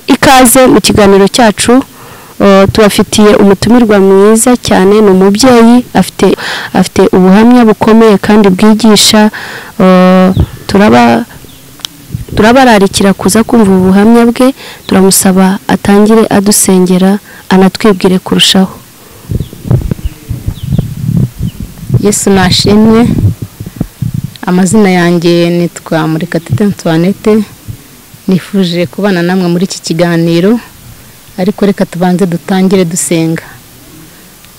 ikaze mu kiganiro cyacu Uh, tubafitiye umutumirwa mwiza cyane ni umubyeyi afite afite ubuhamya bukomeye kandi bwigisha uh, turaba turabararikira kuza kumva ubu buhamya bwe turamusaba atangire adusengera anatwibwire kurushaho yesu nashimwe amazina yanjye nitwa murekatete antoinette nifuje kubana namwe muri iki kiganiro ariko reka tubanze dutangire dusenga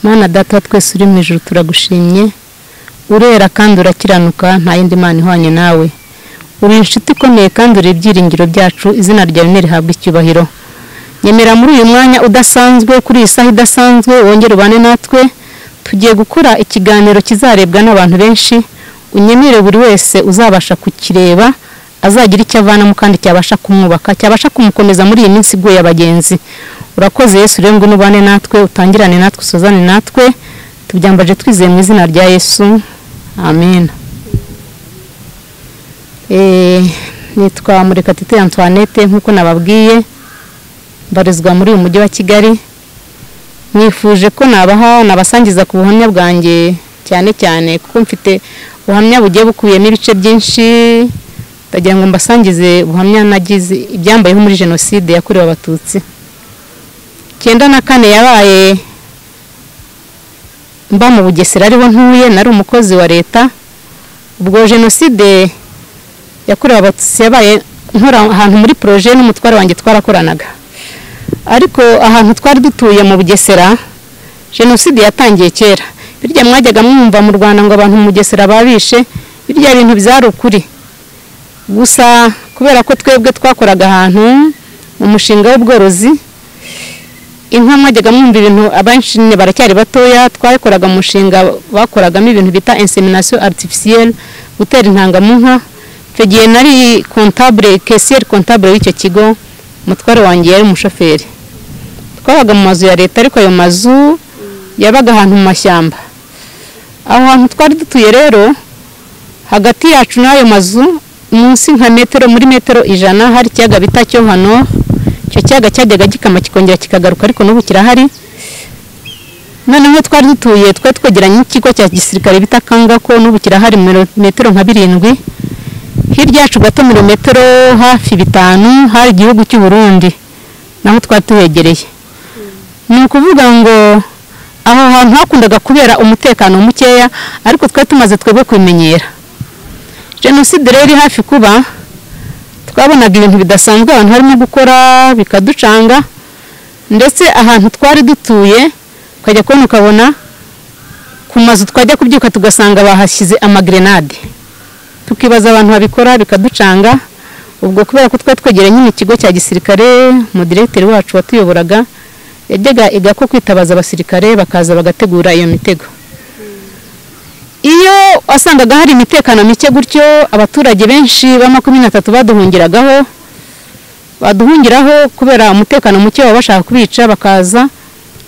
Mana data twese uri mu ijoro turagushimye urera kandi urakiranuka nta yindi mana ihwanye nawe uri inshuti ikomeye kandi uri ibyiringiro byacu izina ryawe ntirihabwe icyubahiro nyemera muri uyu mwanya udasanzwe kuri iyi saha idasanzwe wongere ubane natwe tugiye gukora ikiganiro kizarebwa n'abantu benshi unyemere buri wese uzabasha kukireba azagira icyo avanamo kandi cyabasha kumwubaka cyabasha kumukomeza muri iyi minsi iguye abagenzi urakoze yesu rero ngwino ubane natwe utangirane natwe usozane natwe tubyambaje twizeye mu izina rya yesu amen Eh, nitwa murekatete antoinette nk'uko nababwiye mbarizwa muri uyu mujyi wa kigali mwifuje ko nabaha nabasangiza ku buhamya bwanjye cyane cyane kuko mfite ubuhamya bugiye bukubiyemo ibice byinshi ndagira ngo mbasangize ubuhamya nagize ibyambayeho muri jenoside yakorewe abatutsi icyenda na kane yabaye mba mu bugesera ariho ntuye nari umukozi wa leta ubwo jenoside yakorewe abatutsi yabaye nkora ahantu muri poroje n'umutware wanjye twarakoranaga ariko ahantu twari dutuye mu bugesera jenoside yatangiye kera birya mwajyaga mwumva mu rwanda ngo abantu mu bugesera babishe birya bintu byari ukuri gusa kubera ko twebwe twakoraga ahantu mu mushinga w'ubworozi inka mwajyaga mwumva ibintu abenshi baracyari batoya twakoraga umushinga bakoragamo ibintu bita insemination artificielle gutera intanga mu nka icyo gihe nari kontabure kesiyeri kontabure w'icyo kigo umutware wanjye yari umushoferi twabaga mu mazu ya leta ariko ayo mazu yabaga ahantu mu mashyamba aho hantu twari dutuye rero hagati yacu n'ayo mazu munsi nka metero muri metero ijana hari ikiyaga bita cyo hano icyo kiyaga cyajyaga gikama kikongera kikagaruka ariko n'ubu kirahari noneho twari dutuye twari twegeranye n'ikigo cya gisirikare bita kangako n'ubu kirahari metero nka birindwi hirya yacu gato milimetero hafi bitanu hari igihugu cy'u Burundi naho twari tuhegereye ni ukuvuga ngo aho hantu hakundaga kubera umutekano mukeya ariko twari tumaze twebwe kubimenyera jenoside rero iri hafi kuba twabonaga ibintu bidasanzwe abantu harimo gukora bikaducanga ndetse ahantu twari dutuye ukajya kubona ukabona ku mazu twajya kubyuka tugasanga bahashyize amagrenade tukibaza abantu babikora bikaducanga ubwo kubera ko twari twegereye nyine ikigo cya gisirikare umudiregiteri wacu watuyoboraga yajyaga iga ko kwitabaza abasirikare bakaza bagategura iyo mitego iyo wasangaga hari imitekano mike gutyo abaturage benshi ba makumyabiri na tatu baduhungiragaho baduhungiraho kubera umutekano muke baba bashaka kubica bakaza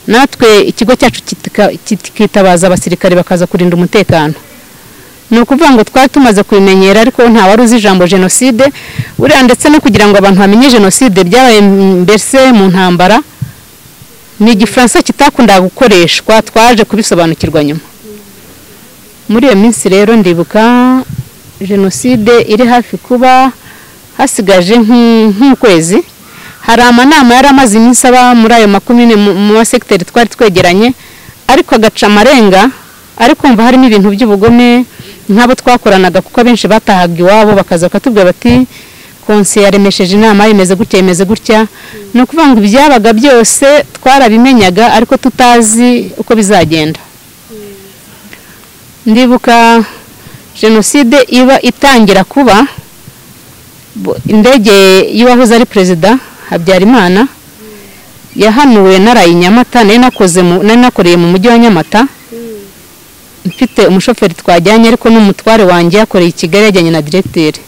natwe ikigo cyacu kitika- kikitabaza abasirikare bakaza kurinda umutekano ni ukuvuga ngo twari tumaze kubimenyera ariko nta wari uzi ijambo jenoside buriya ndetse no kugira ngo abantu bamenye jenoside byabaye mbese mu ntambara ni igifaransa kitakundaga gukoreshwa twaje kubisobanukirwa nyuma muri iyo minsi rero ndibuka jenoside iri hafi kuba hasigaje nk'u- nk'ukwezi hari amanama yari amaze iminsi aba muri ayo makumyabiri mu- mu masekiteri twari twegeranye ariko agaca amarenga ariko mva harimo ibintu by'ubugome nk'abo twakoranaga kuko abenshi batahaga iwabo bakaza bakatubwira bati konse yaremesheje inama imeze gutya imeze gutya ni ukuvuga ngo ibyabaga byose twarabimenyaga ariko tutazi uko bizagenda ndibuka jenoside iba itangira kuba bo- indege y'uwahoze ari perezida habyarimana yahanuwe naraye i nyamata nari nakoze mu- nari nakoreye mu mujyi wa nyamata mfite umushoferi twajyanye ariko n'umutware wanjye yakoreye i kigali yajyanye na diregiteri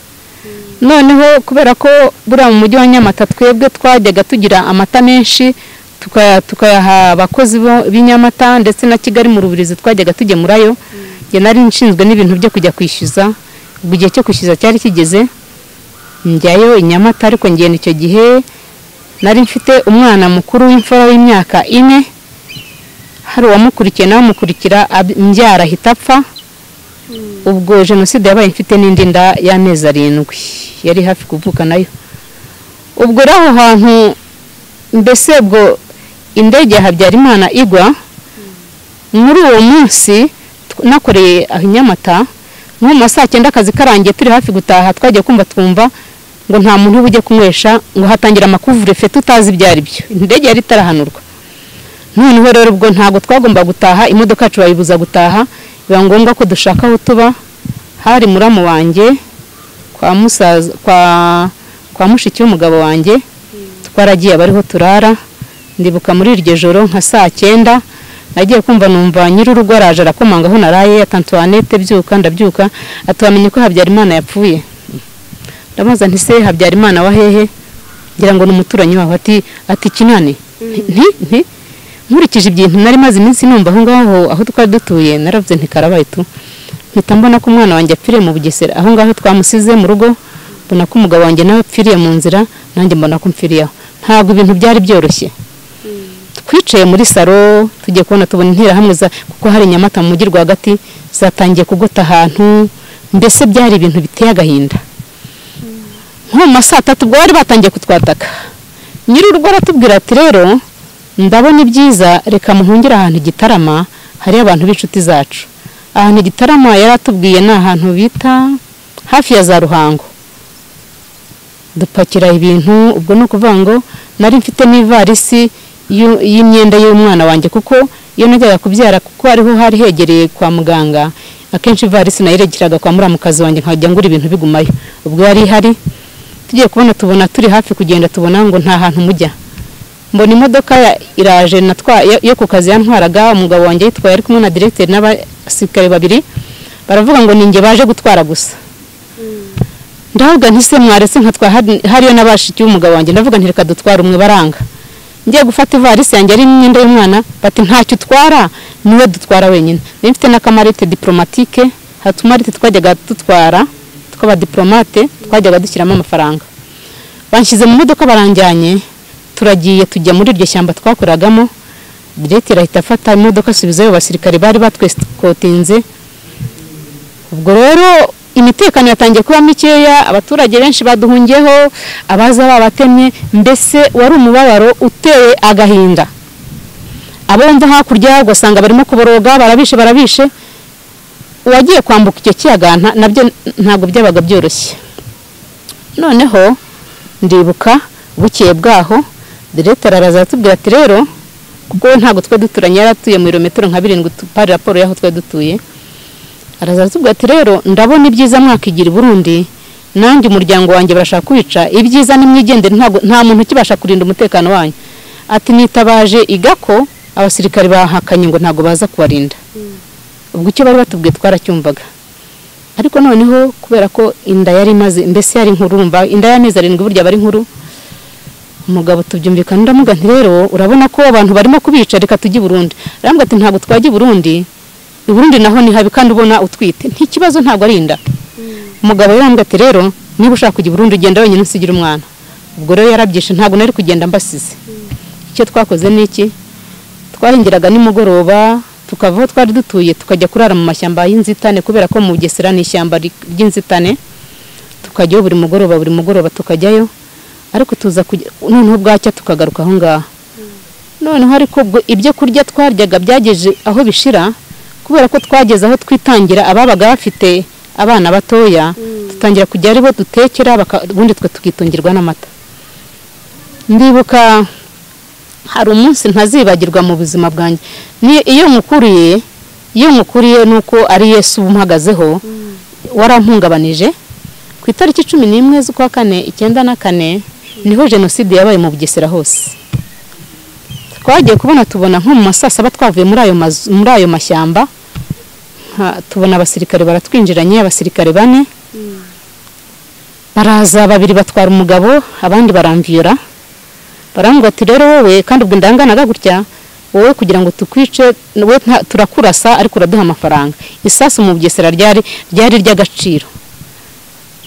noneho kubera ko buriya mu mujyi wa nyamata twebwe twajyaga tugira amata menshi tuka- tukayaha abakozi bo- b'i nyamata ndetse na kigali mu rubirizi twajyaga tugemurayo njye nari nshinzwe n'ibintu byo kujya kwishyuza ubwo igihe cyo kwishyuza cyari kigeze njyayo i nyamata ariko ngenda icyo gihe nari mfite umwana mukuru w'imfura w'imyaka ine hari uwamukurikiye n'abamukurikira imbyara ahita apfa ubwo jenoside yabaye mfite n'indi nda y'amezi arindwi yari hafi kuvuka nayo ubwo rero aho hantu mbese ubwo indege ya habyarimana igwa muri uwo munsi nakoreye aho i nyamata nko mu ma saa cyenda akazi karangiye turi hafi gutaha twagiye kumva twumva ngo nta muntu uba ujya kunywesha ngo hatangira amakuvure fe tutazi ibyo ari byo indege yari itarahanurwa noneho rero ubwo ntabwo twagomba gutaha imodoka yacu bayibuza gutaha biba ngombwa ko dushaka aho tuba hari muramu wanjye kwa musaza kwa kwa mushiki w'umugabo wanjye twaragiye abariho turara ndibuka muri iryo joro nka saa cyenda nagiye kumva numva nyir'urugo araje arakomanga aho naraye atantuwanete byuka ndabyuka atuwamenye ko habyarimana yapfuye ndamubaza nti se habyarimana wa hehe ngira ngo ni umuturanyi wawe ati ati kinani nti nti nkurikije ibintu nari maze iminsi numva aho ngaho aho twari dutuye naravuze nti karabaye tu mpita mbona ko umwana wanjye apfiriye mu bugesera aho ngaho twamusize mu rugo mbona ko umugabo wanjye nawe apfiriye mu nzira nanjye mbona ko mpfiriye aho ntabwo ibintu byari byoroshye twicaye muri salo tugiye kubona tubona interahamwe kuko hari inyamata mu mujyi rwagati zatangiye kugota ahantu mbese byari ibintu biteye agahinda nko mu ma saa tatu ubwo bari batangiye kutwataka nyir'urugo aratubwira ati rero ndabona ibyiza reka muhungire ahantu igitarama hari abantu b'inshuti zacu ahantu igitarama yari atubwiye ni ahantu bita hafi ya za ruhango dupakira ibintu ubwo ni ukuvuga ngo nari mfite n'ivarisi y'imyenda y'umwana wanjye kuko iyo najyaga kubyara kuko ariho hari hegereye kwa muganga akenshi ivarisi nayiregeraga kwa muramukazi wanjye nkajya ngura ibintu bigumayo ubwo yari ihari tugiye kubona tubona turi hafi kugenda tubona ngo nta hantu mujya mbona imodoka iraje yo ku kazi yantwaraga umugabo wanjye yitwaye ari kumwe na diregiteri n'abasirikare babiri baravuga ngo ninjye baje gutwara gusa ndavuga ntise mwaretse nkatwa hariyo n'abashiki y'umugabo wanjye ndavuga ntireka dutwara umwe baranga ngiye gufata ivarisi yanjye ari imyenda y'umwana bati ntacyo utwara niwe dutwara wenyine niba mfite n'akamarite diporomatike hari utumarite twajyaga dutwara tw'abadiporomate twajyaga dushyiramo amafaranga banshyize mu modoka baranjyanye turagiye tujya muri iryo shyamba twakoragamo leta irahita afata imodoka asubizayo basirikare bari batwekotinze ubwo rero imitekano yatangiye kuba mikeya abaturage benshi baduhungiyeho abaza babatemye mbese wari umubabaro uteye agahinda abumva hakurya ugasanga barimo kuboroga barabishe barabishe uwagiye kwambuka icyo kiyaga nabyo ntabwo byabaga byoroshye noneho ndibuka bukeye bwaho leta araza aratubwira ati rero kuko ntabwo twe duturanye yaratuye mu birometero nka birindwi tupari raporo y'aho twe dutuye araza aratubwira ati rero ndabona ibyiza mwakigira i burundi nanjye umuryango wanjye barashaka kwica ibyiza nimwigendere nta muntu ukibasha kurinda umutekano wanyu ati nitabaje igako abasirikare bahakanye ngo ntabwo baza kubarinda ubwo icyo bari batubwiye twaracyumvaga ariko noneho kubera ko inda yari imaze mbese yari nkurumva inda y'amezi arindwi burya bari nkuru umugabo tubyumvikana ndamuga nti rero urabona ko abantu barimo kubica reka tujye i burundi arambwira ati ntabwo twajya i burundi ubundi naho ni habi kandi ubona utwite ntikibazo ntabwo ari inda umugabo yarambwira ati rero niba ushaka kujya burundu ugenda wenyine usigira umwana ubwo rero yarabyishe ntabwo nari kugenda mbasize icyo twakoze ni iki twarengeraga nimugoroba tukava aho twari dutuye tukajya kurara mu mashyamba y'inzitane kubera ko mu bugesera ni ishyamba ry'inzitane tukajyayo buri mugoroba buri mugoroba tukajyayo ariko tuza noneho bwacya tukagaruka aho ngaho noneho ariko ibyo kurya twaryaga byageje aho bishira kubera ko twageze aho twitangira ababaga bafite abana batoya dutangira kujya ari bo dutekera ubundi twe tukitungirwa n'amata ndibuka hari umunsi ntazibagirwa mu buzima bwanjye iyo nkukuriye iyo nkukuriye ni uko ari yesu umuhagazeho warampungabanije ku itariki cumi n'imwe z'ukwa kane icyenda na kane niho jenoside yabaye mu bugesera hose twagiye kubona tubona nko mu ma saa saba twavuye muri ayo mashyamba tubona abasirikare baratwinjiranye abasirikare bane baraza babiri batwara umugabo abandi baramviyora barambwira ati rero wowe kandi ubwo ndanganaga gutya wowe kugira ngo tukwice wowe turakurasa ariko uraduha amafaranga isasu mu bugesera ryari ryari ry'agaciro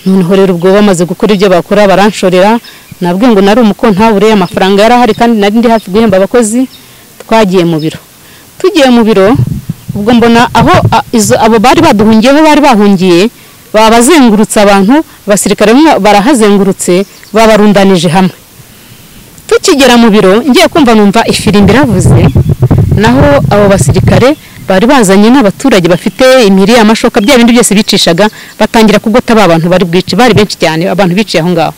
noneho rero ubwo bamaze gukora ibyo bakora baranshorera nabwe ngo nari umuko ntabure amafaranga yari ahari kandi nari ndi hafi guhemba abakozi twagiye mu biro tugiye mu biro ubwo mbona aho a- izo- abo bari baduhungiyeho bari bahungiye baba bazengurutse abantu abasirikare bamwe barahazengurutse babarundanije hamwe tukigera mu biro ngiye kumva numva ifirimbi iravuze naho abo basirikare bari bazanye n'abaturage bafite imiri amashoka bya bindi byose bicishaga batangira kugota ba bantu bari bwici bari benshi cyane abantu biciye aho ngaho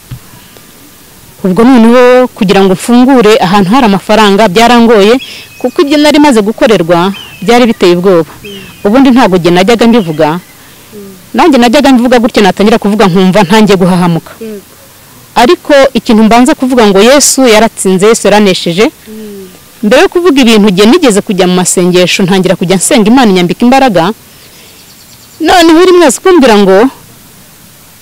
ubwo noneho kugira ngo mfungure ahantu hari amafaranga byarangoye kuko ibyo nari maze gukorerwa byari biteye ubwoba ubundi ntabwo njye najyaga mbivuga nanjye najyaga mbivuga gutya natangira kuvuga nkumva ntangiye guhahamuka ariko ikintu mbanza kuvuga ngo yesu yaratsinze yesu yaranesheje mbere yo kuvuga ibintu njye nigeze kujya mu masengesho ntangira kujya nsenga imana inyambika imbaraga noneho uri mwese kumbwira ngo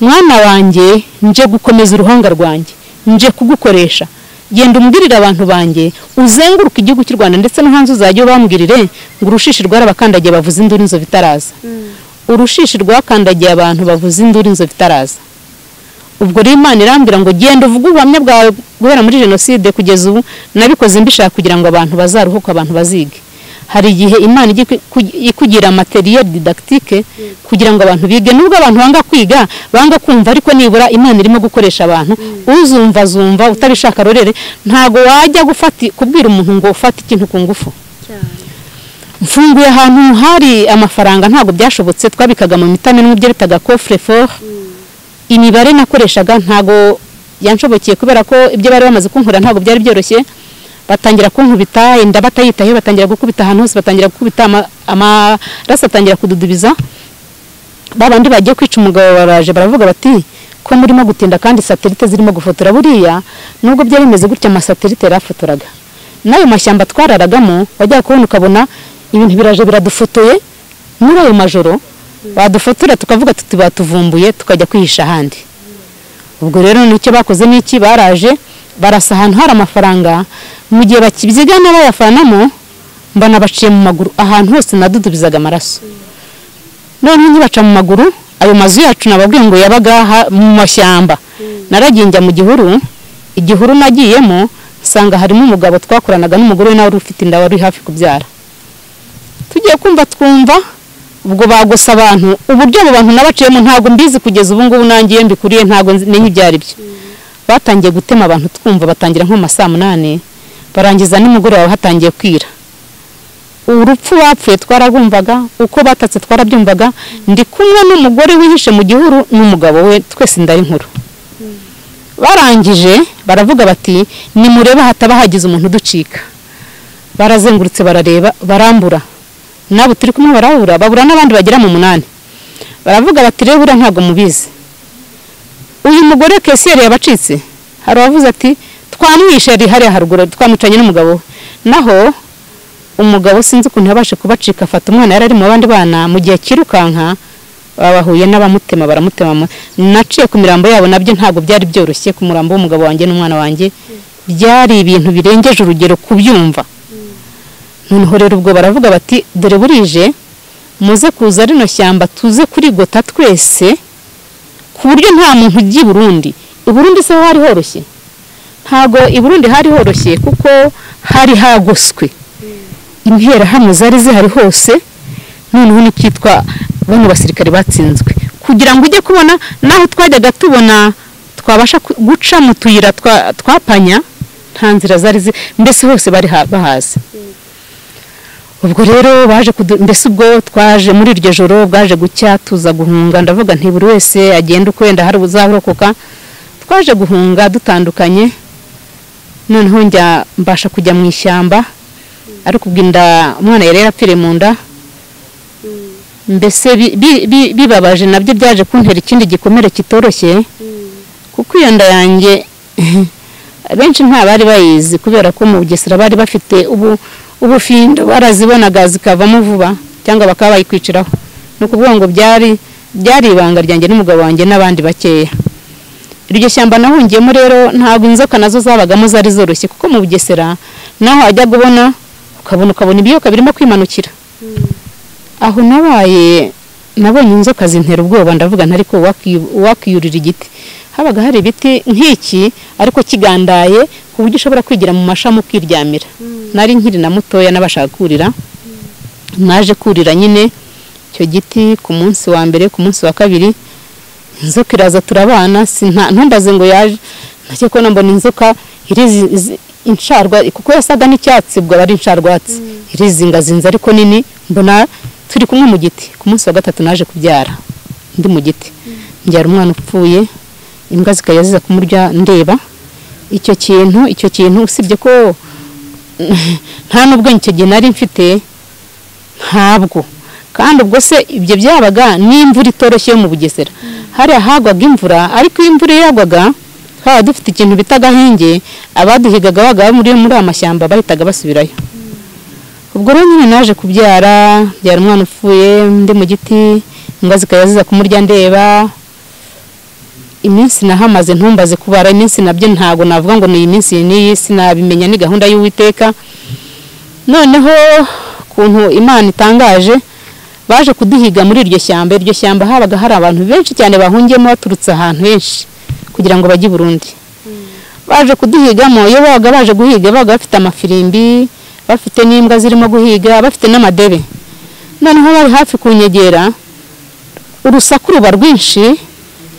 mwana wanjye nje gukomeza uruhanga rwanjye nje kugukoresha genda umbwirire abantu banjye uzenguruke igihugu cy'u rwanda ndetse no hanze uzajya ubambwirire ngo urushishi rwarabakandagiye bavuze induru inzovu itaraza urushishi rwakandagiye abantu bavuze induru inzovu itaraza ubwo rero imana irambwira ngo genda uvuge ubuhamya bwawe guhera muri jenoside kugeza ubu nabikoze mbishaka kugira ngo abantu bazaruhuke abantu bazige hari igihe imana ijya iku- ku- ikugira materiel didactique kugira ngo abantu bige nubwo abantu banga kwiga banga kumva ariko nibura imana irimo gukoresha abantu uzumva azumva utabishaka rorere ntabwo wajya gufata kubwira umuntu ngo ufate ikintu ku ngufu mfunguye ahantu hari amafaranga ntabwo byashobotse twabikaga mu mitamimwe ibyo bitaga coffre fort imibare nakoreshaga ntago yanshobokeye kubera ko ibyo bari bamaze kunkorera ntabwo byari byoroshye batangira kunkubita inda batayitaho batangira gukubita ahantu hose batangira gukubita ama- amaraso atangira kududubiza ba bandi bagiye kwica umugabo baraje baravuga bati ko murimo gutinda kandi satelite zirimo gufotora buriya nubwo byari bimeze gutya amasatelite yarafotoraga n'ayo mashyamba twararagamo wajyaga kubona ukabona ibintu biraje biradufotoye muri ayo majoro badufotora tukavuga tuti batuvumbuye tukajya kwihisha ahandi ubwo rero nicyo bakoze n'iki baraje barasa ahantu hari amafaranga mu gihe bakibyigana bayafanamo mbona baciye mu maguru ahantu hose nadudubizaga amaraso noneho nkibaca mu maguru ayo mazu yacu nababwiye ngo yabaga ha- mu mashyamba naragiye njya mu gihuru igihuru nagiyemo nsanga harimo umugabo twakoranaga n'umugore we nawe wari ufite inda wari hafi kubyara tugiye kumva twumva ubwo bagusa abantu uburyo abo bantu nabaciyemo ntabwo mbizi kugeza ubu ngubu nanjye iyo mbikuriye ntabwo nzi- menye ibyo ari byo batangiye gutema abantu twumva batangira nko mu ma saa munani barangiza nimugoroba hatangiye kwira urupfu bapfuye twarabumvaga uko batatse twarabyumvaga ndi kumwe n'umugore wihishe mu gihuru n'umugabo we twese inda nkuru barangije baravuga bati nimurebe hataba hagize umuntu uducika barazengurutse barareba barambura n'abo turi kumwe barabura babura n'abandi bagera mu munani baravuga bati rero buriya ntabwo mubizi uyu mugore kesiyeri yabacitse hari uwavuze ati twamwishe yari hariya haruguru twamucanye n'umugabo we naho umugabo sinzi ukuntu yabashe kubacika afata umwana yari ari mu bandi bana mu gihe akirukanka babahuye n'abamutema baramutema mu- naciye ku mirambo yabo nabyo ntabwo byari byoroshye ku murambo w'umugabo wanjye n'umwana wanjye byari ibintu birengeje urugero kubyumva noneho rero ubwo baravuga bati dore burije muze kuza rino shyamba tuze kurigota twese ku buryo nta muntu ujya i burundi i burundi se ho hari horoshye ntabwo i burundi hari horoshye kuko hari hagoswe interahamwe zari zihari hose noneho n'icyitwa bano basirikare batsinzwe kugira ngo ujye kubona n'aho twajyaga tubona twabasha ku- guca mu tuyira twa- twapanya nta nzira zari zi mbese hose bari ha- bahazi ubwo rero baje kudu- mbese ubwo twaje muri iryo joro bwaje gucya tuza guhunga ndavuga nti buri wese agenda uko wenda hari uzarokoka twaje guhunga dutandukanye noneho njya mbasha kujya mu ishyamba ariko ubwo inda umwana yari yarapfiriye mu nda mbese bi- bi- bi- bibabaje nabyo byaje kuntera ikindi gikomere kitoroshye kuko iyo nda yanjye benshi nta bari bayizi kubera ko mu bugesera bari bafite ubu ubufindo barazibonaga zikavamo vuba cyangwa bakaba bayikwiciraho ni ukuvuga ngo byari byari ibanga ryanjye n'umugabo wanjye n'abandi bakeya iryo shyamba nahungiyemo rero ntabwo inzoka nazo zabagamo zari zoroshye kuko mu bugesera naho wajyaga ubona ukabona ukabona ibiyoka birimo kwimanukira aho nabaye nabonye inzoka zintera ubwoba ndavuga nta ariko uwakwiyurira igiti habaga hari ibiti nk'iki ariko kigandaye ku buryo ushobora kwigira mu mashami ukiryamira nari nkiri na mutoya n'abashaka kurira naje kurira nyine icyo giti ku munsi wa mbere ku munsi wa kabiri inzoka iraza turabana ntumbaze ngo yaje nacyo kubona mbona inzoka insharwa kuko yasaga n'icyatsi ubwo aba ari insharwatsi irizingazinze ariko nini mbona turi kumwe mu giti ku munsi wa gatatu naje kubyara ndi mu giti mbyara umwana upfuye imbwa zikajya ziza kumurya ndeba icyo kintu icyo kintu usibye ko nta n'ubwenge icyo gihe nari mfite ntabwo kandi ubwo se ibyo byabaga n'imvura itoroshye yo mu bugesera hariya hagwaga imvura ariko iyo imvura yagwaga twaba dufite ikintu bita agahinge abaduhigaga baga muri aya mashyamba bahitaga basubirayo ubwo rero nyine naje kubyara byara umwana upfuye ndi mu giti imbwa zikajya ziza kumurya ndeba iminsi nahamaze ntumbaze kubara iminsi nabyo ntabwo navuga ngo ni iyi minsi n'iyi sinabimenya ni gahunda y'uwiteka noneho ukuntu imana itangaje baje kuduhiga muri iryo shyamba iryo shyamba habaga hari abantu benshi cyane bahungiyemo baturutse ahantu henshi kugira ngo bajye i burundi baje kuduhigamo iyo babaga baje guhiga babaga bafite amafirimbi bafite n'imbwa zirimo guhiga bafite n'amadebe noneho bari hafi kunyegera urusaku ruba rwinshi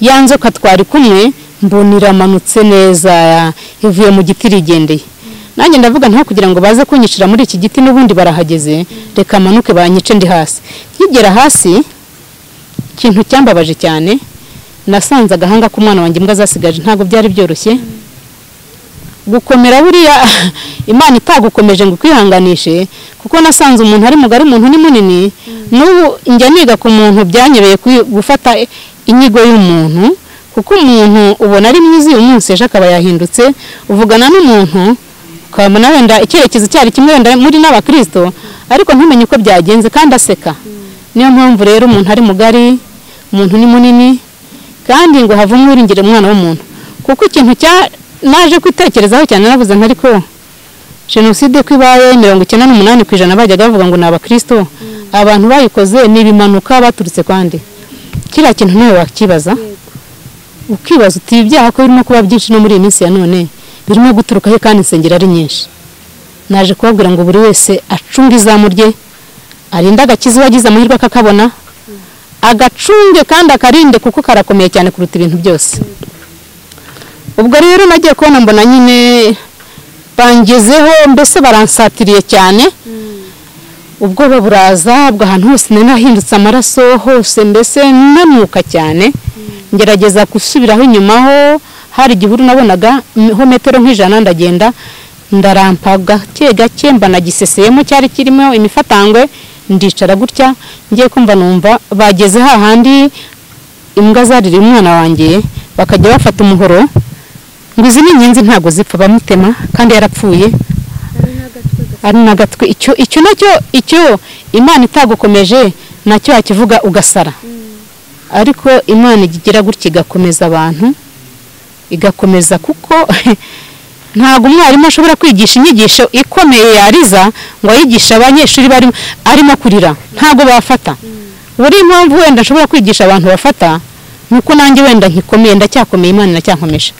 ya nzoka twari kumwe mbona iramanutse neza ivuye mu giti irigendeye nanjye ndavuga nta kugira ngo baze kunyicira muri iki giti n'ubundi barahageze reka amanuke banyice ndi hasi nkigera hasi ikintu cyambabaje cyane nasanze agahanga k'umwana wanjye imbwa zasigaje ntabwo byari byoroshye gukomera buriya imana itagukomeje ngo ukwihanganishe kuko nasanze umuntu ari mugari umuntu ni munini n'ubu njya niga ku muntu byanyobeye gufata inyigo y'umuntu kuko umuntu ubona ari mwiza uyu munsi ejo akaba yahindutse uvugana n'umuntu ukabona wenda icyerekezo cyari kimwe wenda muri n'abakirisito ariko ntumenye uko byagenze kandi aseka niyo mpamvu rero umuntu ari mugari umuntu ni munini kandi ngo havemo wiringire umwana w'umuntu kuko ikintu cya naje kwitekerezaho cyane navuze ntariko jenoside ko ibaye mirongo icyenda n'umunani ku ijana bajyaga bavuga ngo ni abakirisito abantu bayikoze ni ibimanuka baturutse kandi kiriya kintu nawe wakibaza ukibaza uti ibi byaha ko birimo kuba byinshi no muri iyi minsi ya none birimo guturukaho kandi insengero ari nyinshi naje kubabwira ngo buri wese acunge izamu rye arinde agakiza uwagize amahirwe akakabona agacunge kandi akarinde kuko karakomeye cyane kuruta ibintu byose ubwo rero nagiye kubona mbona nyine bangezeho mbese baransatiriye cyane ubwoba buraza bwa ahantu hose nari nahindutse amaraso hose mbese nanuka cyane ngerageza gusubiraho inyuma ho hari igihuru nabonaga ho metero nk'ijana ndagenda ndarampa gake gake mbanagiseseyemo cyari kirimo imifatangwe ndicara gutya ngiye kumva numva bageze hahandi imbwa zarira umwana wanjye bakajya bafata umuhoro ngo izi ni inyenzi ntabwo zipfa bamutema kandi yarapfuye ari n'agatwe icyo nacyo icyo imana itagukomeje nacyo wakivuga ugasara ariko imana igira gutya igakomeza abantu igakomeza kuko ntabwo umwarimu ashobora kwigisha inyigisho ikomeye yariza ngo ayigishe abanyeshuri barimo arimo kurira ntabwo bafata buri mpamvu wenda ashobora kwigisha abantu bafata ni uko nanjye wenda nkikomeye ndacyakomeye imana iracyankomeje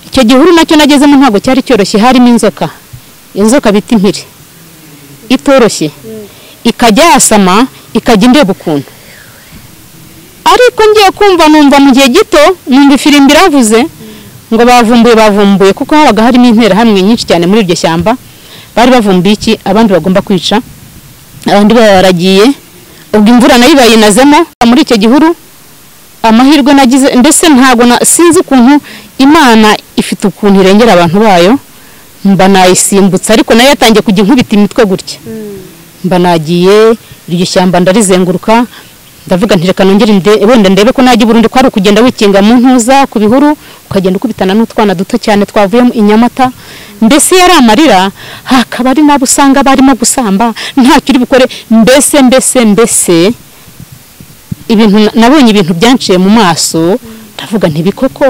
icyo gihuru nacyo nagezemo ntabwo cyari cyoroshye harimo inzoka inzoka bita impiri itoroshye ikajya yasama ikajya indeba ukuntu ariko ngiye kumva numva mu gihe gito numva ifirimbi iravuze ngo bavumbuye bavumbuye kuko habaga harimo intera hamwe nyinshi cyane muri iryo shyamba bari bavumbuye iki abandi bagomba kwica abandi baragiye ubwo imvura nayo bayinazemo muri icyo gihuru amahirwe nagize mbese ntabwo sinzi ukuntu imana ifite ukuntu irengera abantu bayo mba nayisimbutse ariko nayo yatangiye kujya inkubita imitwe gutya mba nagiye iryo shyamba ndarizenguruka ndavuga ntireka nongere wenda ndebe ko najya burundu ko ari ukugenda wikinga mu ntuza ku bihuru ukagenda ukubitana n'utwana duto cyane twavuyemo inyamata mbese yari amarira hakaba ari nabo usanga barimo gusamba ntacyo uri bukore mbese mbese mbese ibintu nabonye ibintu byanciye mu maso ndavuga ntibikoko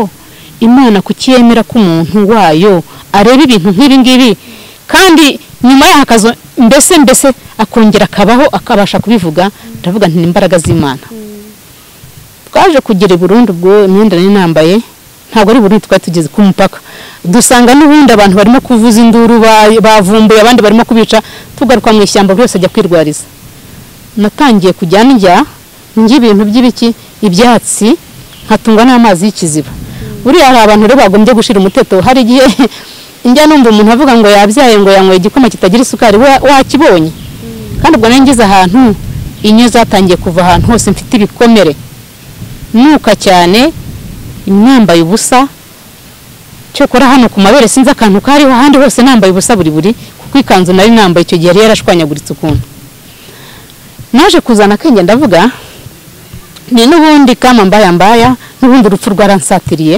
imana kucyemera ko umuntu wayo areba ibintu nk'ibi ngibi kandi nyuma y'aho akazo mbese mbese akongera akabaho akabasha kubivuga ndavuga nti ni imbaraga z'imana twaje kugira i burundu ubwo imyenda nari nambaye ntabwo ari burundu twari tugeze ku mupaka dusanga n'ubundi abantu barimo kuvuza induru ba- bavumbuye abandi barimo kubica tugaruka mu ishyamba buri wese ajya kwirwariza natangiye kujya ndya ndya ibintu by'ibiki ibyatsi nkatungwa n'amazi y'ikiziba buriya hari abantu rero bagombye gushyira umuteto hari igihe njya numva umuntu avuga ngo yabyaye ngo yanyweye igikoma kitagira isukari wa- wakibonye kandi ubwo nari ngeze ahantu inyo zatangiye kuva ahantu hose mfite ibikomere nuka cyane nambaye ubusa cyokora hano ku mabere sinzi akantu kariho ahandi hose nambaye ubusa buri buri kuko ikanzu nari nambaye icyo gihe yari yarashwanyaguritse ukuntu naje kuzana akenge ndavuga ni n'ubundi kama mbaya mbaya n'ubundi urupfu rwaransatiriye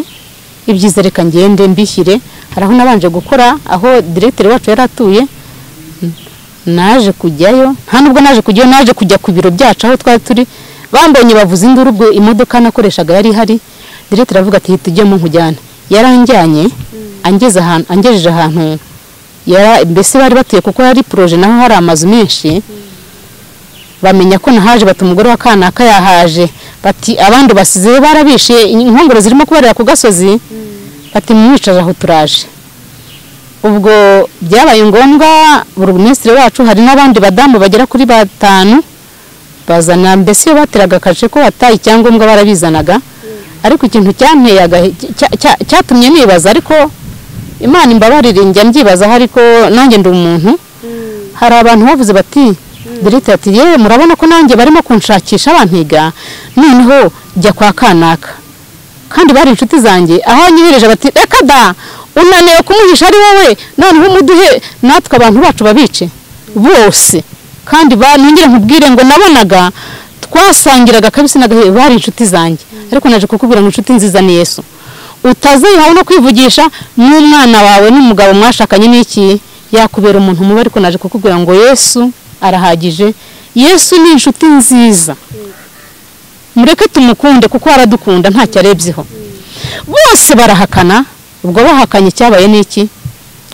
ibyiza reka ngende mbishyire hari aho nabanje gukora aho diregiteri wacu yari atuye N- naje kujyayo nta nubwo naje kujyayo naje kujya ku biro byacu aho twari turi bambonye bavuze induru ubwo imodoka nakoreshaga yari ihari diregiteri aravuga ati hita ujyemo nkujyane yaranjyanye angeze ahantu angejeje ahantu yara- mbese bari batuye kuko hari poroje naho hari amazu menshi bamenya ko nahaje bati umugore wa kanaka yahaje bati abandi basize barabishe inkongoro zirimo kubarira ku gasozi bati mwicaje aho turaje ubwo byabaye ngombwa buri minisitiri wacu hari n'abandi badamu bagera kuri batanu bazana mbese iyo bateraga akaje ko bataye icyangombwa barabizanaga ariko ikintu cyanteye agahe- cya- cya- cyatumye nibaza ariko imana imbabarire njya mbyibazaho ariko nanjye ndi umuntu hari abantu bavuze bati dirita ati yewe murabona ko nanjye barimo kunshakisha bantiga noneho jya kwa kanaka kandi bari inshuti zanjye aho wanyohereje bati reka da unaniwe kumuhisha ari wowe noneho umuduhe natwe abantu bacu babice bose kandi ba- nongere nkubwire ngo nabonaga twasangiraga kabisa n'agahe bari inshuti zanjye ariko naje kukubwira ngo inshuti nziza ni yesu utazihawe no kwivugisha n'umwana wawe n'umugabo mwashakanye n'iki yakubera umuntu mubi ariko naje kukubwira ngo yesu arahagije yesu ni inshuti nziza mureke tumukunde kuko aradukunda ntacyo arebyeho bose barahakana ubwo bahakanye cyabaye n'iki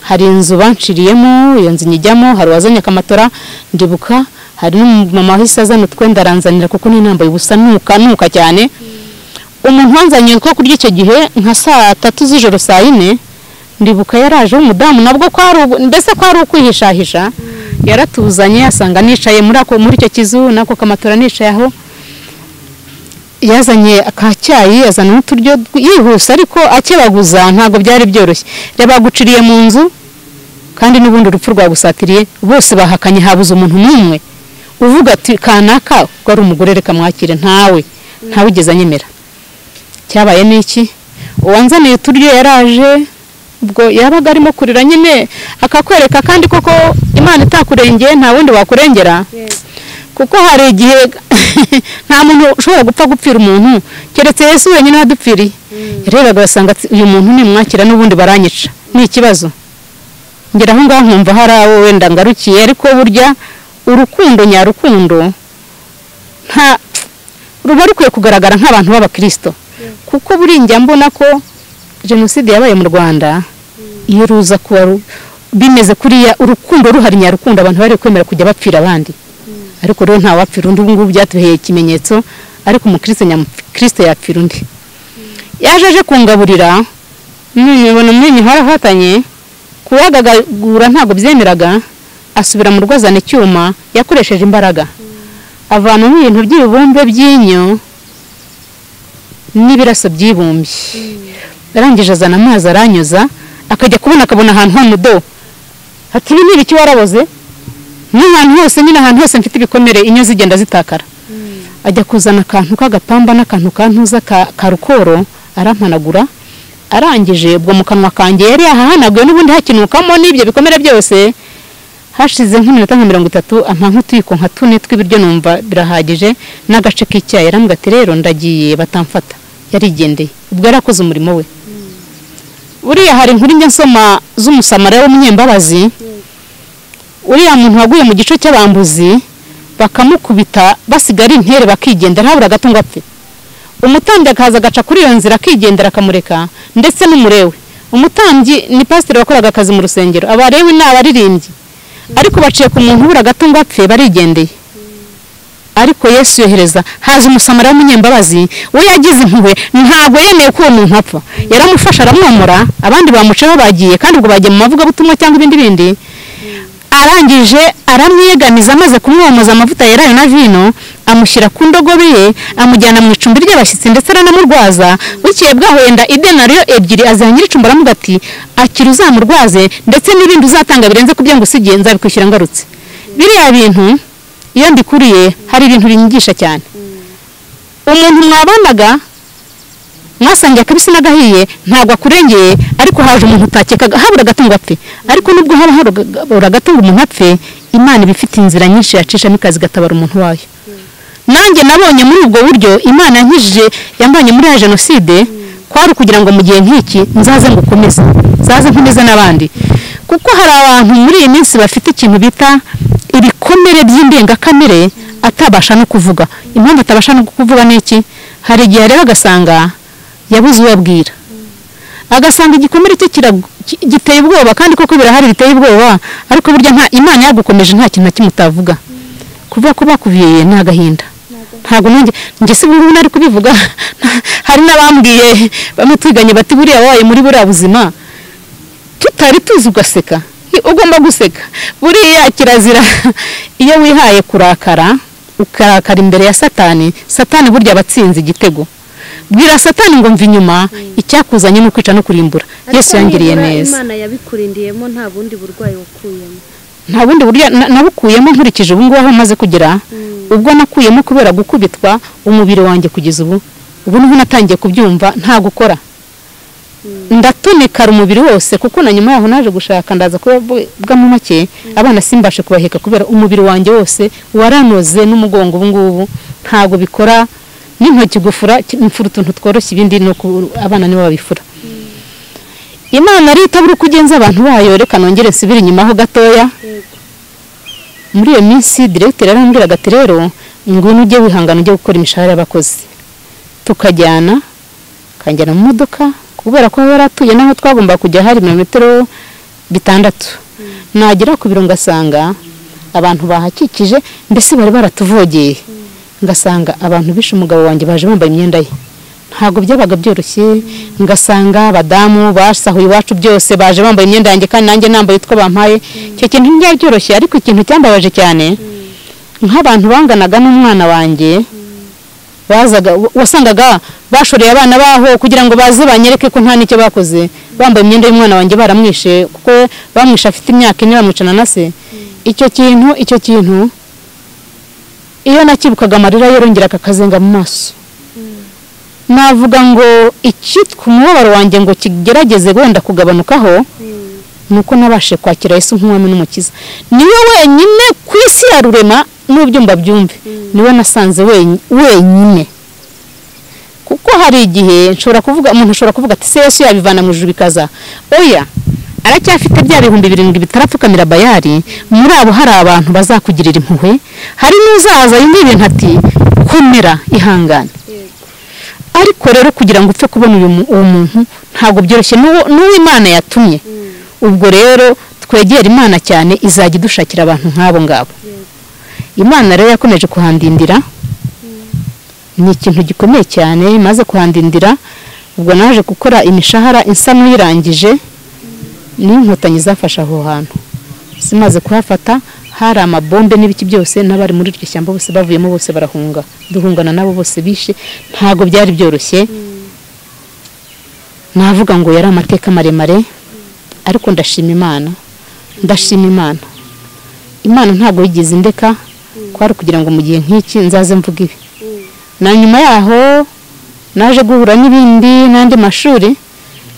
hari inzu banciriyemo iyo nzu nyijyamo hari uwazanye akamatora ndibuka hari n'umumama wahise azana utwenda aranzanira kuko n'inambaye ubusa nuka nuka cyane umuntu wanzaniye ko kurya icyo gihe nka saa tatu z'ijoro saa yine ndibuka yaraje w'umudamu nabwo ko ari ubu- mbese ko ari ukwihishahisha yaratuzanye asanga nicaye muri ako muri icyo kizu n'ako kamatora nicaye aho yazanye akacyayi azana n'uturyo tw- yihuse ariko akebaguza ntabwo byari byoroshye reba guciriye mu nzu kandi n'ubundi urupfu rwagusatiriye bose bahakanye habuze umuntu n'umwe uvuga ati kanaka ko ari umugore reka mwakire ntawe ntawe ugeze anyemera cyabaye n'iki uwanzaniye uturyo yaraje ubwo yabaga arimo kurira nyine akakwereka kandi koko imana itakurengeye nta wundi wakurengera kuko hari igihe nta muntu ushobora gupfa gupfira umuntu keretse yesu wenyine wadupfiriye yarebaga agasanga uyu muntu nimwakira n'ubundi baranyica ni ikibazo ngera aho ngaho nkumva hari abo wenda ngarukiye ariko burya urukundo nyarukundo nta ruba rukwiye kugaragara nk'abantu b'abakirisito kuko buri njya mbona ko jenoside yabaye mu rwanda iyo ruza kuba ru- bimeze kuriya urukundo ruhari nyarukundo abantu bari kwemera kujya bapfira abandi ariko rero ntawapfira undi ubu ngubu byatuheye ikimenyetso ariko umukristo nyamukirisito yapfira undi yaje aje kungaburira none muri iyi mihora afatanye kuwagagagura ntabwo byemeraga asubira mu rwo azana icyuma yakoresheje imbaraga avanamo ibintu by'ibibumbe by'inyo n'ibiraso byibumbye arangije azana amazi aranyuza akajya kubona akabona ahantu h'umudo ati ibi ni ibiki waraboze n'ahantu hose nyine ahantu hose mfite ibikomere inyo zigenda zitakara ajya kuzana akantu k'agapamba n'akantu kantuza ka ka rukoro arampanagura arangije ubwo mu kanwa kanjye yari yahahanaguye n'ubundi hakinukamo n'ibyo bikomere byose hashize nk'iminota nka mirongo itatu ampa nk'utuyiko nka tune tw'ibiryo numva birahagije n'agace k'icyayi arambwira ati rero ndagiye batamfata yarigendeye ubwo yarakoze umurimo we buriya hari inkuru njya nsoma z'umusamariya w'umunyembabazi uriya muntu waguye mu gice cy'abambuzi bakamukubita basigara intere bakigendera ntabura gato ngo apfe umutambyi akaza agaca kuri iyo nzira akigendera akamureka ndetse n'umurewe umutambyi ni pasiteri wakoraga akazi mu rusengero abarewe ni abaririmbyi ariko baciye ku muntu ubura gato ngo apfe barigendeye ariko yesu yohereza haza umusamara w'umunyembabazi we yagize impuhwe ntabwo yemeye ko uwo muntu apfa yaramufasha aramwomora abandi bamucaho bagiye kandi ubwo bagiye mu mavugabutumwa cyangwa ibindi bindi arangije aramwegamiza amaze kumwomoza amavuta yerayo na vino amushyira ku ndogobe ye amujyana mu icumbi ry'abashyitsi ndetse aranamurwaza bukeye bwaho yenda idenariyo ebyiri aziha nyir'icumbi aramuga ati akira uzamurwaze ndetse n'ibindi uzatanga birenze ku byo ngusigiye nzabikwishyura ngarutse biriya bintu iyo mbikuriye hari ibintu binyigisha cyane umuntu mwabanaga mwasangiye akabisi n'agahiye ntabwo akurengeye ariko haje umuntu utakekaga habura agatungo apfe ariko nubwo haba habura agatungo umuntu apfe imana iba ifite inzira nyinshi yacishamo ikazi igatabara umuntu wayo nanjye nabonye muri ubwo buryo imana yankijije yambanye muri ya jenoside kwari ukugira ngo mu gihe nk'iki nzaze ngo ukomeze nzaze nkomeze n'abandi kuko hari abantu muri iyi minsi bafite ikintu bita ibikomere by'indengakamere atabasha no kuvuga impamvu atabasha no kuvuga ni iki hari igihe rero agasanga yabuze uwo abwira agasanga igikomere cye kira- ki- giteye ubwoba kandi koko birahari biteye ubwoba ariko burya nta imana yagukomeje nta kintu na kimwe utavuga kuvuga ko bakuviriye ni agahinda ntabwo nanjye njye si ubu nari kubivuga hari n'abambwiye bamwe twiganye bati buriya wabaye muri buriya buzima tutari tuzi ugaseka Hi- ugomba guseka buriya kirazira iyo wihaye kurakara ukarakara imbere ya satani satani burya aba atsinze igitego bwira satani ngo mve inyuma icyakuzanye ni ukwica no kurimbura yesu yangiriye neza imana yabikurindiyemo nta bundi burwayi wakuyemo nta bundi buryo na- nabukuyemo nkurikije ubu ngubu aho maze kugera ubwo nakuyemo kubera gukubitwa umubiri wanjye kugeza ubu ubu niho natangiye kubyumva nta gukora ndatonekara umubiri wose kuko na nyuma yaho naje gushaka ndaza kubabwamo make abana simbashe kubaheka kubera umubiri wanjye wose waranoze n'umugongo ubu ngubu ntabwo bikora n'intoki gufura ki- mfura utuntu tworoshye ibindi ni uku abana nibo babifura imana rero itabura uko igenza abantu bayo reka nongere nsubire inyuma ho gatoya muri iyo minsi diregiteri yarambwiraga ati rero ngwino ujye wihangana ujye gukora imishahara y'abakozi tukajyana akanjyana mu modoka kubera ko yari atuye n'aho twagomba kujya hari metero bitandatu nagera ku biro ngasanga abantu bahakikije mbese bari baratuvogeye ngasanga abantu bishe umugabo wanjye baje bambaye imyenda ye ntabwo byabaga byoroshye ngasanga abadamu basahuye iwacu byose baje bambaye imyenda yanjye kandi nanjye nambaye utwo bampaye icyo kintu ntibyari byoroshye ariko ikintu cyambabaje cyane nk'abantu banganaga n'umwana wanjye bazaga wasangaga bashoreye abana baho kugira ngo baze banyereke ko nta n'icyo bakoze bambaye imyenda y'umwana wanjye baramwishe kuko bamwishe afite imyaka ine bamwicana na se icyo kintu icyo kintu iyo nakibukaga amarira yarongeraga akazenga mu maso navuga ngo icyitwa umubabaro wanjye ngo kigerageze wenda kugabanukaho ni uko nabashe kwakira yesu nk'umwami n'umukiza niwe wenyine ku isi ya rurema n'ubyo mbabyumve niwe nasanze wenyi- wenyine kuko hari igihe nshobora kuvuga umuntu ashobora kuvuga ati se yesu yabivana mu ijuru bikaza oya aracyafite bya bihumbi birindwi bitarapfukamira bayari muri abo hari abantu bazakugirira impuhwe hari n'uzaza yumva ibintu ati komera ihangane ariko rero kugira ngo upfe kubona uyu mu- uwo muntu ntabwo byoroshye n'uwo n'uwo imana yatumye ubwo rero twegera imana cyane izajya idushakira abantu nk'abo ngabo imana rero yakomeje kuhandindira ni ikintu gikomeye cyane maze kuhandindira ubwo naje gukora imishahara isa n'uyirangije n'inkotanyi zafashe aho hantu zimaze kuhafata hari amabombe n'ibiki byose n'abari muri iryo shyamba bose bavuyemo bose barahunga duhungana nabo bose bishe ntabwo byari byoroshye navuga ngo yari amateka maremare ariko ndashima imana ndashima imana imana ntabwo yigize indeka kwari kugira ngo mu gihe nk'iki nzaze mvuge ibi na nyuma yaho naje guhura n'ibindi n'andi mashuri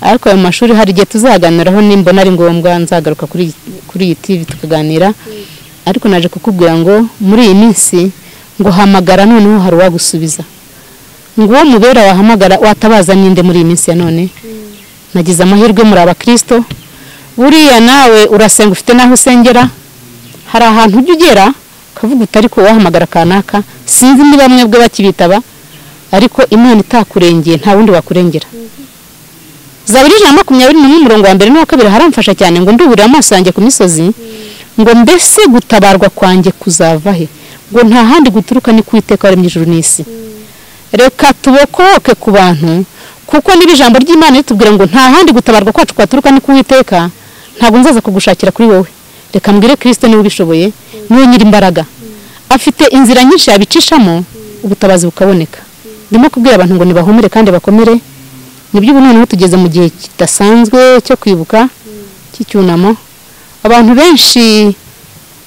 ariko ayo mashuri hari igihe tuzaganiraho nimbona ari ngombwa nzagaruka kuri kuri iyi TV tukaganira ariko naje kukubwira ngo muri iyi minsi ngo hamagara noneho hari uwagusubiza ngo uwo mubera wahamagara watabaza ninde muri iyi minsi ya none nagize amahirwe muri abakristo buriya nawe urasenga ufite n'aho usengera hari ahantu ujya ugera ukavuga uti ariko wahamagara kanaka sinzi niba bamwe bwe bakibitaba ariko imana itakurengeye nta wundi wakurengera zaburi ijana na makumyabiri n'umwe umurongo wa mbere n'uwa kabiri haramfasha cyane ngo nduburire amaso yanjye ku misozi ngo mbese gutabarwa kwanjye kuzava he ngo nta handi guturuka ni ku iteka waremye ijuru n'isi reka tubokoke ku bantu kuko niba ijambo ry'imana ritubwira ngo nta handi gutabarwa kwacu kwaturuka ni ku witeka ntabwo nzaza kugushakira kuri wowe reka mbwire kirisite niba ubishoboye niwe nyiri imbaraga afite inzira nyinshi yabicishamo ubutabazi bukaboneka ndimo kubwira abantu ngo nibahumire kandi bakomere nibyo ubu noneho tugeze mu gihe kidasanzwe cyo kwibuka cy'icyunamo abantu benshi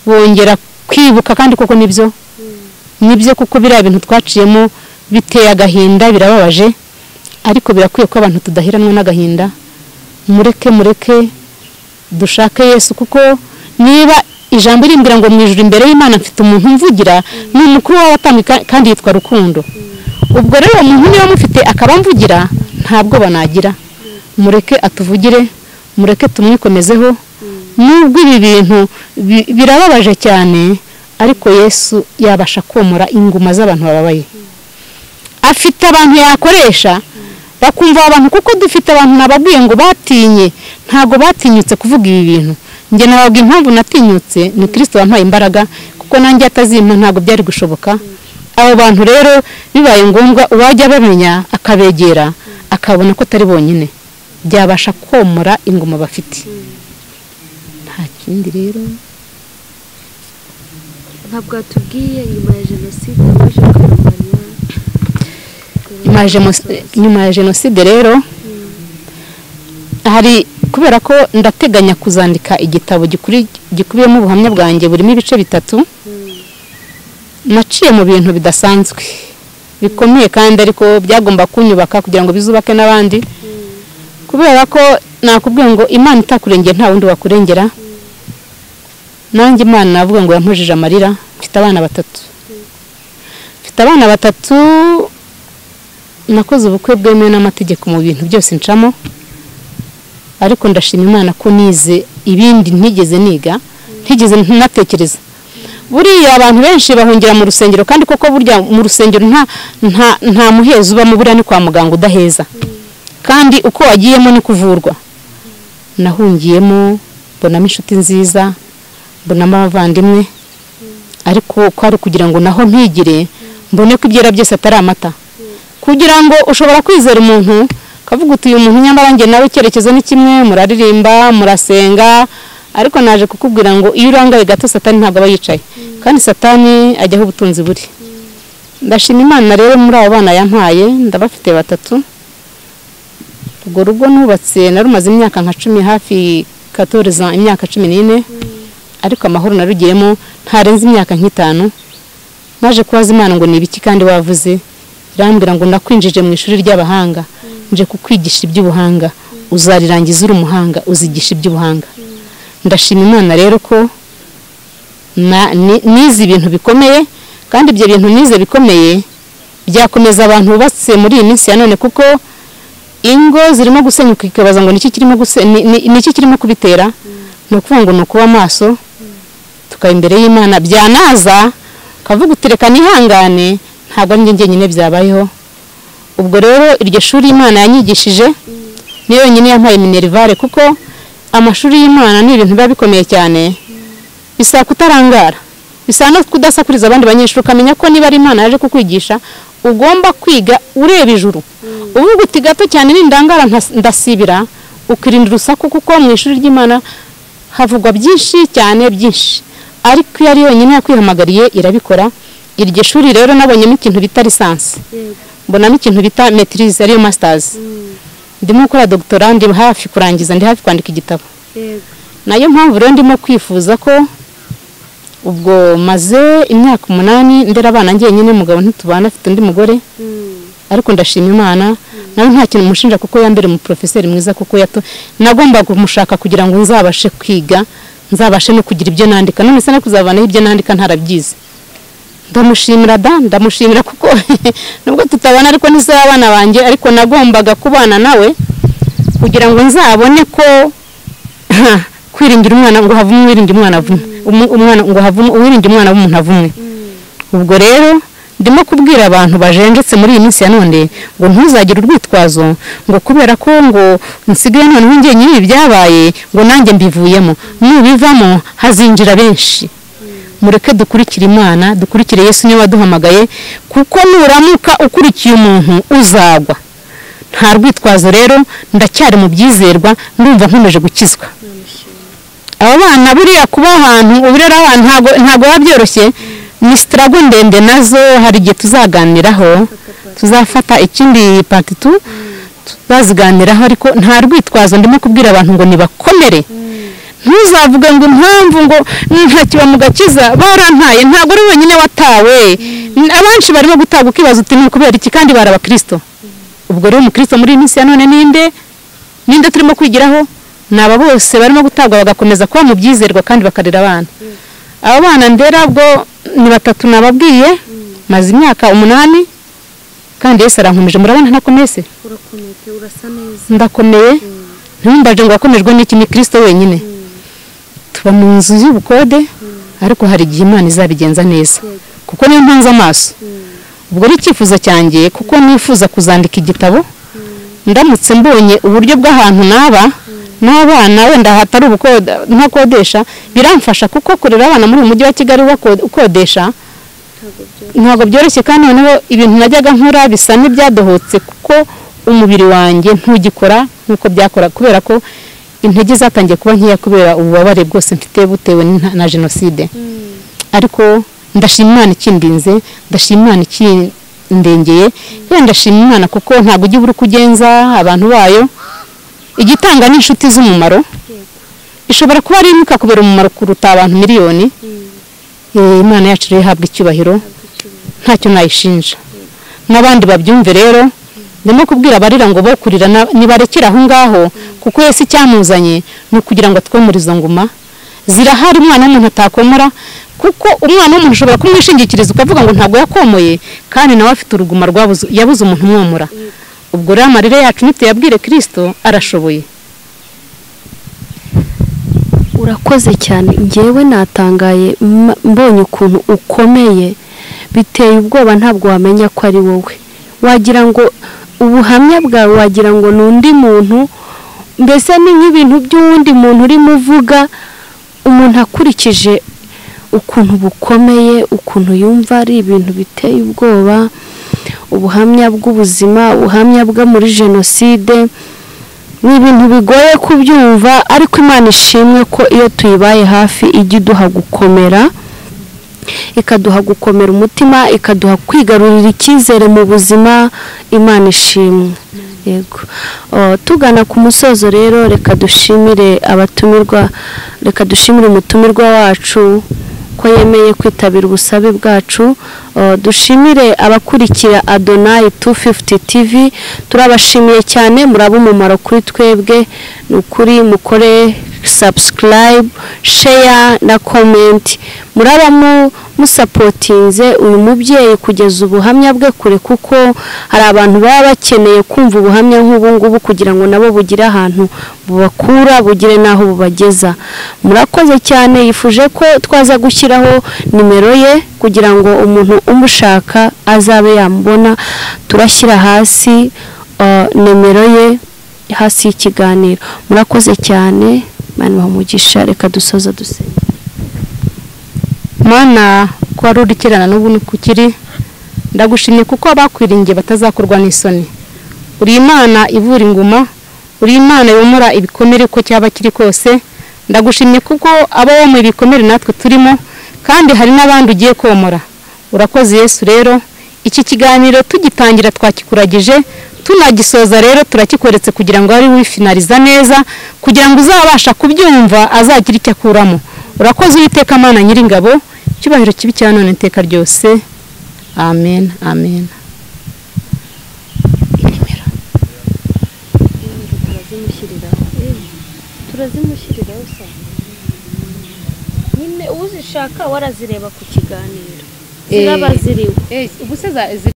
bongera kwibuka kandi koko nibyo nibyo kuko biriya bintu twaciyemo biteye agahinda birababaje ariko birakwiye ko abantu tudaheranwa n'agahinda mureke mureke dushake yesu kuko niba ijambo rimbwira ngo mu ijoro imbere y'imana mfite umuntu mvugira ni umukuru w'abatambwe kandi yitwa rukundo ubwo rero uwo muntu niba mufite akaba mvugira ntabwo banagira mureke atuvugire mureke tumwikomezeho nubwo ibi bintu bi- birababaje cyane ariko yesu yabasha komora inguma z'abantu bababaye afite abantu yakoresha bakumva aba bantu kuko dufite abantu nababwiye ngo batinye ntabwo batinyutse kuvuga ibi bintu njye nababwiye impamvu natinyutse ni kirisito wampaye imbaraga kuko nanjye atazimpa ntabwo byari gushoboka abo bantu rero bibaye ngombwa uwajya abamenya akabegera akabona ko atari bonyine byabasha komora ingoma bafite nta kindi rero ntabwo watubwiye nyuma ya jenoside waje kurwanya nyuma ya jeno- nyuma ya jenoside rero hari kubera ko ndateganya kuzandika igitabo gikuri- gikubiyemo ubuhamya bwanjye burimo ibice bitatu naciye mu bintu bidasanzwe bikomeye kandi ariko byagomba kunyubaka kugira ngo bizubake n'abandi kubera ko nakubwiye ngo imana itakurengera nta wundi wakurengera nanjye imana navuga ngo yampujije amarira mfite abana batatu mfite abana batatu nakoze ubukwe bwemewe n'amategeko mu bintu byose ncamo ariko ndashima imana ko nize ibindi ntigeze niga ntigeze natekereza buriya abantu benshi bahungira mu rusengero kandi koko burya mu rusengero nta nta nta muhezo ubamo buriya ni kwa muganga udaheza kandi uko wagiyemo ni kuvurwa nahungiyemo mbonamo inshuti nziza mbonamo abavandimwe ariko ko ari kugira ngo naho mpigire mbone ko ibyera byose atari amata kugira ngo ushobora kwizera umuntu ukavuga uti uyu muntu nyamara njye nawe icyerekezo ni kimwe muraririmba murasenga ariko naje kukubwira ngo iyo urangaye gato satani ntabwo aba yicaye kandi satani ajyaho ubutunzi buri ndashima imana rero muri abo bana yampaye ndabafite batatu urwo rugo nubatse narumaze imyaka nka cumi hafi katoreza imyaka cumi n'ine ariko amahoro narugiyemo ntarenze imyaka nk'itanu naje kubaza imana ngo ni ibiki kandi wavuze irambwira ngo nakwinjije mu ishuri ry'abahanga nje kukwigisha iby'ubuhanga uzarirangiza uri umuhanga uzigisha iby'ubuhanga ndashima imana rero ko na- ni- nize ibintu bikomeye kandi ibyo bintu nize bikomeye byakomeza abantu bubatse muri iyi minsi ya none kuko ingo zirimo gusenyuka ikibaza ngo niki kirimo guse- ni- ni- niki kirimo kubitera ni ukuvuga ngo ni ukuba amaso tukaba imbere y'imana byanaza ukavuga uti reka nihangane ntabwo ari njye njyenyine byabayeho ubwo rero iryo shuri imana yanyigishije ni yonyine yampaye minerivare kuko amashuri y'imana ni ibintu biba bikomeye cyane bisaba kutarangara bisaba no kudasakuriza abandi banyeshuri ukamenya ko niba ari imana yaje kukwigisha ugomba kwiga ureba ijuru uvuga uti gato cyane nindangara ntas- ndasibira ukirinda urusaku kuko mu ishuri ry'imana havugwa byinshi cyane byinshi ariko iyo ari yonyine yakwihamagariye irabikora iryo shuri rero nabonyemo ikintu bita lisansi yego mbonamo ikintu bita metirize ariyo masitazi ndimo gukora dogitora ndi hafi kurangiza ndi hafi kwandika igitabo yego nayo mpamvu rero ndimo kwifuza ko ubwo maze imyaka umunani ndera abana njyenyine mugabo ntitubana afite undi mugore Mm. ariko ndashima imana nawe nta kintu mushinja kuko yambere umuporofeseri mwiza kuko yato nagomba kumushaka kugira ngo nzabashe kwiga nzabashe no kugira ibyo nandika none se no kuzavanaho ibyo nandika ntarabyize ndamushimira da ndamushimira kuko nubwo tutabana ariko n'isaha abana banjye ariko nagombaga kubana nawe kugira ngo nzabone ko kwiringira umwana ngo havumwe uwiringira umwana avumwe umu- umwana ngo havumwe uwiringira umwana w'umuntu avumwe ubwo rero ndimo kubwira abantu bajenjetse muri iyi minsi ya none ngo ntuzagire urwitwazo ngo kubera ko ngo nsigaye noneho njye nyiri byabaye ngo nanjye mbivuyemo nubivamo hazinjira benshi mureke dukurikire imana dukurikire yesu niwe waduhamagaye kuko nuramuka ukurikiye umuntu uzagwa nta rwitwazo rero ndacyari mu byizerwa ndumva nkomeje gukizwa aba bana buriya kuba ahantu uburera abantu ntago ntago biba byoroshye ni sitarago ndende nazo hari igihe tuzaganiraho tuzafata ikindi pati tu tuzaziganiraho ariko nta rwitwazo ndimo kubwira abantu ngo nibakomere ntuzavuge ngo impamvu ngo ntakiba mu gakiza barantaye ntabwo ari wenyine watawe abenshi barimo gutanga ukibaza uti ni ukubera iki kandi bari abakirisito ubwo rero umukristo muri iyi minsi ya none ninde ninde turimo kwigiraho ni aba bose barimo gutabwa bagakomeza kuba mu byizerwa kandi bakarera abana aba bana ndera bwo ni batatu nababwiye maze imyaka umunani kandi Yesu arankomeje murabona ntakomeye se urakomete urasa neza ndakomeye ntumbaje ngo wakomejwe n'iki ni kirisito wenyine tuba mu nzu y'ubukode ariko hari igihe imana izabigenza neza kuko niyo mpanze amaso ubwo ari icyifuzo cyanjye kuko nifuza kuzandika igitabo ndamutse mbonye uburyo bw'ahantu naba n'abana wenda hatari ubukoda ntakodesha biramfasha kuko kurera abana muri uyu mujyi wa kigali bako- ukodesha ntabwo byoroshye ntabwo byoroshye kandi noneho ibintu najyaga nkora bisa n'ibyadohotse kuko umubiri wanjye ntugikora nk'uko byakora kubera ko intege zatangiye kuba nkeya kubera ububabare bwose mfite butewe n'inta- na jenoside ariko ndashima imana ikindinze ndashima imana ikindengeye yewe ndashima imana kuko ntabwo ujya ubura uko ugenza abantu bayo igitanga ni inshuti z'umumaro ishobora kuba ari imwe ikakubera umumaro kuruta abantu miliyoni Eh, imana yacu rero ihabwa icyubahiro ntacyo nayishinja n'abandi babyumve rero ndimo kubwira abarira ngo bo kurira na- nibarekere aho ngaho kuko Yesu icyamuzanye ni ukugira ngo atwe muri izo nguma zirahari umwana w'umuntu atakomora kuko umwana w'umuntu ushobora kumwishingikiriza ukavuga ngo ntabwo yakomoye kandi nawe afite uruguma rwabuze yabuze umuntu umwomora ubwo rero amarira yacu nituyabwire kirisito arashoboye urakoze cyane ngewe natangaye m- mbonye ukuntu ukomeye biteye ubwoba ntabwo wamenya ko ari wowe wagira ngo ubuhamya bwawe wagira ngo ni undi muntu mbese ni nk'ibintu by'uwundi muntu urimo uvuga umuntu akurikije ukuntu bukomeye ukuntu yumva ari ibintu biteye ubwoba ubuhamya bw'ubuzima ubuhamya bwo muri jenoside ni ibintu bigoye kubyumva ariko imana ishimwe ko iyo tuyibaye hafi ijya iduha gukomera ikaduha gukomera umutima ikaduha kwigarurira icyizere mu buzima imana ishimwe yego Oh, tugana ku musozo rero reka dushimire abatumirwa reka dushimire umutumirwa wacu ko yemeye kwitabira ubusabe bwacu Uh, dushimire abakurikira adonayi 250 tv turabashimiye cyane muraba umumaro kuri twebwe ni ukuri mukore subscribe share na comment muraba mu- musapotinze uyu mubyeyi kugeza ubuhamya bwe kure kuko hari abantu baba bakeneye kumva ubuhamya nk'ubu ngubu kugira ngo nabo bugire ahantu bubakura bugire n'aho bubageza murakoze cyane yifuje ko twaza gushyiraho nimero ye kugira ngo umuntu umushaka azabe yamubona turashyira hasi uh, nimero ye hasi y'ikiganiro murakoze cyane mani umugisha reka dusoza dusenge mana ko wari uri kirana n'ubu nuko ukiri ndagushimye kuko abakwiringiye batazakorwa n'isoni uri imana ivura inguma uri imana yomora ibikomere uko cyaba kiri kose ndagushimye kuko aba womuye ibikomere natwe turimo kandi hari n'abandi ugiye komora urakoze yesu rero iki kiganiro tugitangira twakikuragije tunagisoza rero turakikweretse kugira ngo ari wifinariza neza kugira ngo uzabasha kubyumva azagire icyo akuramo urakoze uwiteka amana nyiringabo icyubahiro kibi cya none iteka ryose amen amen turazimushyiriraho Eh, turazimushyiriraho saa nyine uzishaka warazireba ku kiganiro ziraba ziriwe ubuse